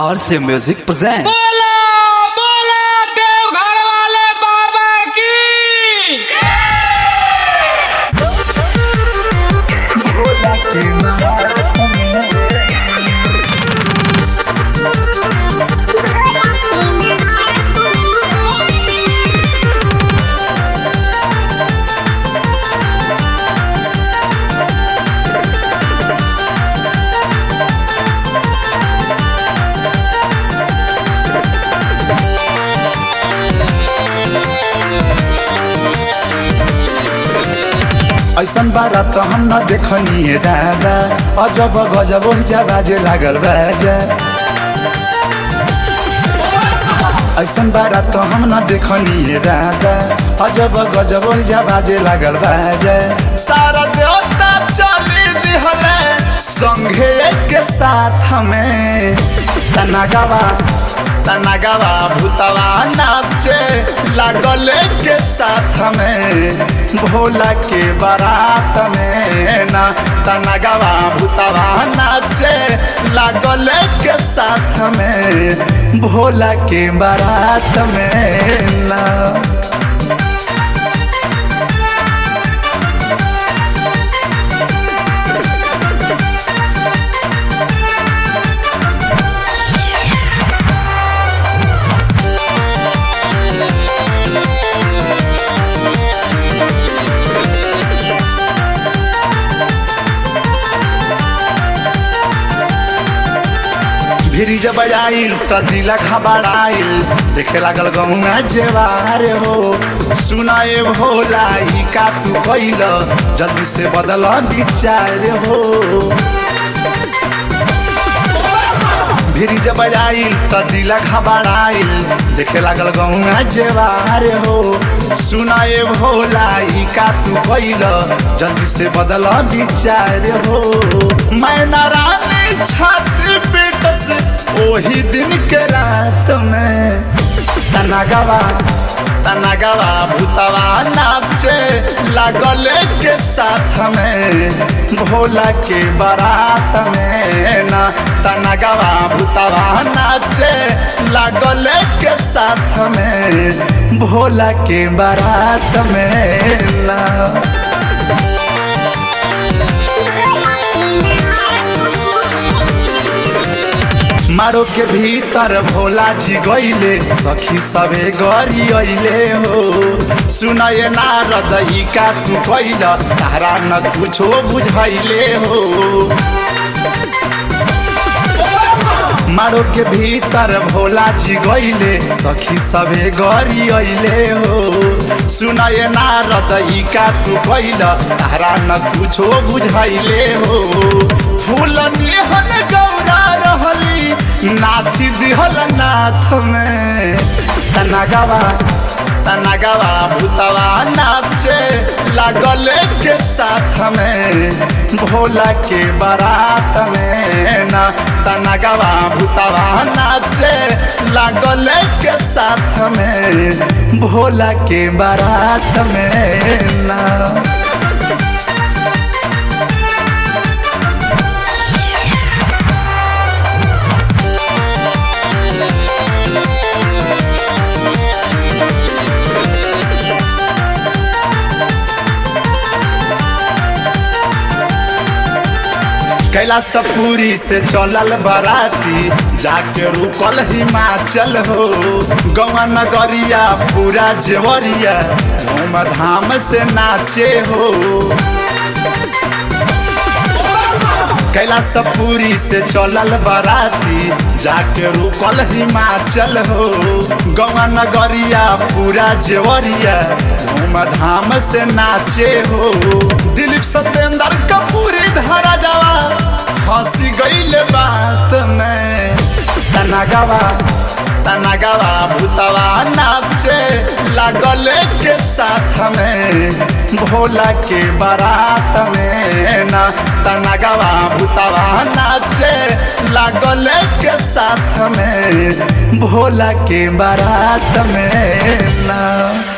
RC Music present. बोला बोला देवघर वाले बाबा की ऐसन बारात हम न देखनिए दादा अजब गजब ओहिजा बाजे लागल बाजा ऐसन बारात हम न देखनिए दादा अजब गजब ओहिजा बाजे लागल बाजा सारा देवता चली दिहले संघे के साथ में तनागवा तनागवा भूतवा नाचे लागल के साथ में भोला के बारात में ना तनागवा भूतवा नाचे लागल के साथ में भोला के बारात में ना भिरी जब आइल त दिला खबराइल देखे लागल गहुआ जेवार हो सुनाए भोला ई का तू कैल जल्दी से बदल विचार हो भिरी जब आइल त दिला खबराइल देखे लागल गहुआ जेवार हो सुनाए भोला ई का तू कैल जल्दी से बदल विचार हो मैं नारायण छाती पेट से ओही दिन के रात में तनागवा तनागवा भूतवा नाचे लागल के साथ में भोला के बारात में ना तनागवा भूतवा नाचे लागल के साथ में भोला के बारात में ना मारो के भीतर भोला जी गईले सखी सबे गरी अइले हो सुनये नारद ई का तू कैल तारा न कुछो बुझैले हो मारो के भीतर भोला जी गईले सखी सबे गरी अइले हो सुनये नारद ई का तू कैल तारा न कुछो बुझैले हो फूल निहल गौरा रहली नाथी दिहल नाथ में तनागवा तनागवा भूतवा नाचे लागल के साथ में भोला के बारात में ना तनागवा भूतवा नाचे लागल के साथ में भोला के बारात में ना कैलाश पूरी से चलल बराती जाके रुकल हिमाचल हो गौवा नगरिया पूरा जेवरिया धूम धाम से नाचे हो कैलाश पूरी से चलल बराती जाके रुकल हिमाचल हो गौवा नगरिया पूरा जेवरिया धूम धाम से नाचे हो दिलीप सत्येंद्र कपूरी धारा जावा हंसी गईले बात में तनागवा तनागवा भूतवा नाचे लागल के साथ में भोला के बारात में ना तनागवा भूतवा नाचे लागल के साथ में भोला के बारात में ना